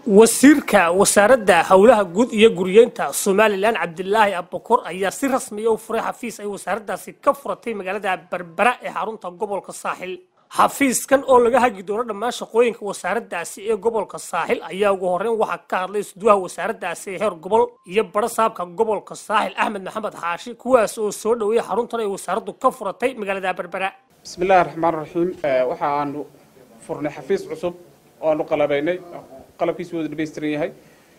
wasiirka wasaaradda howlaha guud iyo guriyeynta somalilan cabdilaahi abakor ayaa si rasmiya u furay xafiis ay wasaaraddaasi ka furatay magaalada berbera ee xarunta gobolka saaxil xafiiskan oo laga hagi doono dhammaan shaqooyinka wasaaraddaasi ee gobolka saaxil ayaa ugu horreyn waxaa ka hadlay isduwaha wasaaraddaasi ee heer gobol iyo badho saabka gobolka saaxil axmed maxamed xaashi kuwaas oo soo dhoweeyay xaruntan ay wasaaraddu ka furatay magaalada berbera bismi illaahi raxmaan raxiim waxa aanu furnay xafiis cusub oo aanu qalabaynay qalabkiisu wada dhamaystiran yahay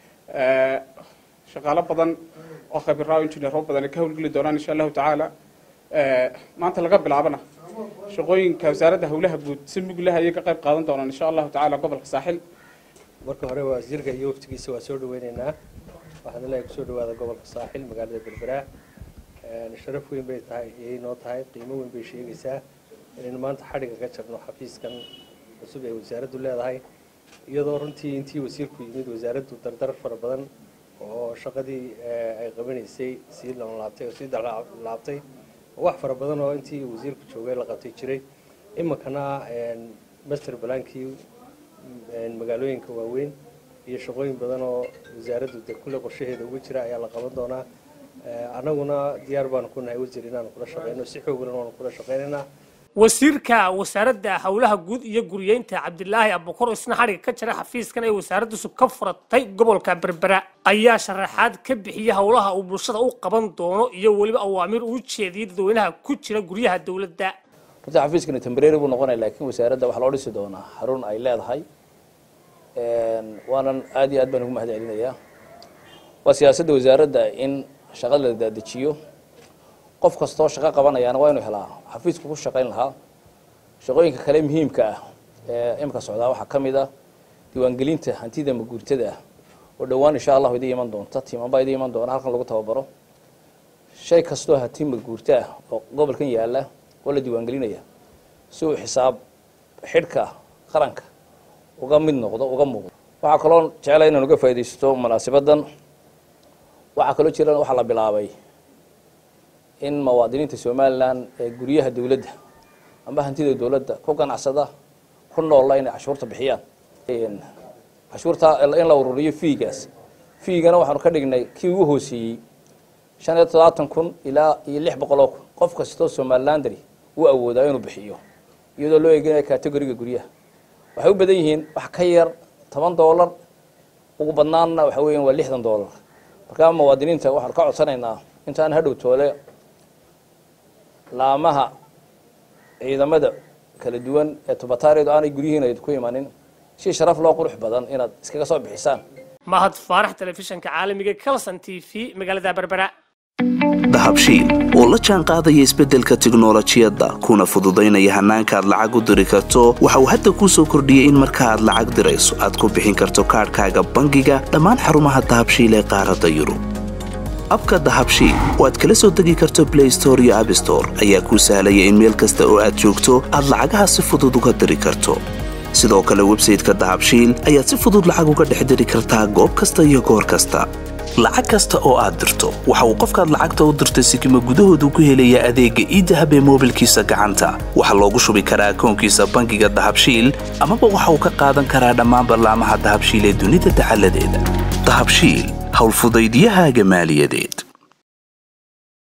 shaqaalo badan oo khabiraayo injineero badan ay ka howlgeli doonaan insha allahu tacaala maanta laga bilaabana shaqooyinka wasaaradda howlaha guud si muglaha ayay ka qayb qaadan doonaan insha allahu tacaala gobolka saaxil marka hore wasiirka iyo waftigiisa waa soo dhaweyneynaa waxaan ilaahay kusoo dhawaada gobolka saaxil magaalada berbera sharaf weyn bay tahay iyay noo tahay qiimo weyn bay sheegaysaa inaynu maanta xadhiga ka jarno xafiiskan cusub ee wasaaraddu leedahay iyadoo runtii intii wasiirku yimid wasaaraddu dardar fara badan oo shaqadii ay qabanaysay sii laabtay oo sii laabtay wax fara badan oo intii wasiirku joogay la qabtay jiray iminkana master balaankii magaalooyinka waaweyn iyo shaqooyin badan oo wasaaraddu de kulle qorshaheeda uga jira ayaa la qaban doonaa annaguna diyaar baanu ku nahay wasiir inaanu kula shaqeyno si xooglan waanu kula shaqeynaynaa wasiirka wasaaradda howlaha guud iyo guriyeynta cabdilaahi abukor isna xadhiga ka jira xafiiskan ay wasaaraddiisu ka furatay gobolka berbera ayaa sharaxaad ka bixiyay howlaha uu bulshada u qaban doono iyo weliba awaamiir uu jeediyey dadweynaha ku jira guryaha dowladda runtii xafiiskani tembrary buu noqonaya laakiin wasaaradda waxaa loo dhisi doonaa xarun ay leedahay waanan aad iyo aad baan ugu mahad celinayaa waa siyaasadda wasaaradda in shaqada la daadejiyo qof kastoo shaqo qabanayaana waa inuu helaa xafiisku ku shaqayn lahaa shaqooyinka kale muhiimka ah ee imika socdaa waxaa ka mid ah diiwaangelinta hantida maguurtada ah oo dhowaan insha allahu idin iman doonta tiimanbaa idin iman doona halkan lagu tababaro shay kastoo hanti maguurta ah oo gobolkan yaala oo la diiwaangelinaya si uu xisaab xidhka qaranka uga mid noqdo uga muuqdo waxaa kaloo jeclay inaan uga faaidaysto munaasibadan waxaa kaloo jira waxaa la bilaabay in muwaadiniinta somalilan ee guryaha dowladda amba hantida dowladda ku ganacsada ku noolla inay cashuurta bixiyaan cashuurta in la ururiyo fiigaas fiigana waxaanu ka dhignay kii ugu hooseeyey shan iyo todobaatan kun ilaa iyo lix boqoloo kun qof kastoo somalilandari uu awoodaa inuu bixiyo iyadoo loo eeginayo categoriga guryaha waxay u badan yihiin wax ka yar toban doolar ugu badnaanna waxa weeyaan waa lixdan doolar markaa muwaadiniinta waxaanu ka codsanaynaa intaan hadhow toole laamaha ciidamada kala duwan ee tubataaridu aanay guryihiin ayd ku imanin si sharaf loo qurux badan inaad iskaga soo bixisaan mahad faarax telefishanka caalamiga calson t v magaalada berbera dahabshiil oo la jaan qaadaya isbeddelka tiknolojiyadda kuna fududaynaya hannaanka aad lacag u diri karto waxa uu hadda kuu soo kordhiyey in marka aad lacag dirayso aad ku bixin karto kaadhkaaga bangiga dhammaan xarumaha dahabshiil ee qaaradda yurub abka dahabshiil oo aad kala soo degi karto blay store iyo abstore ayaa kuu sahlaya in meel kasta oo aad joogto aad lacagaha si fudud uga diri karto sidoo kale websayteka dahabshiil ayaad si fudud lacag uga dhex diri kartaa goob kasta iyo goor kasta lacag kasta oo aad dirto waxa uu qofkaad lacagta u dirtay sikima gudahoodu ku helayaa adeegga iidahab ee moobilkiisa gacanta waxaa loogu shubi karaa akoonkiisa bangiga dahabshiil amaba waxa uu ka qaadan karaa dhammaan ballaamaha dahabshiil ee dunida dacaladeeda dahabshiil howlfudaydyahaaga maaliyadeed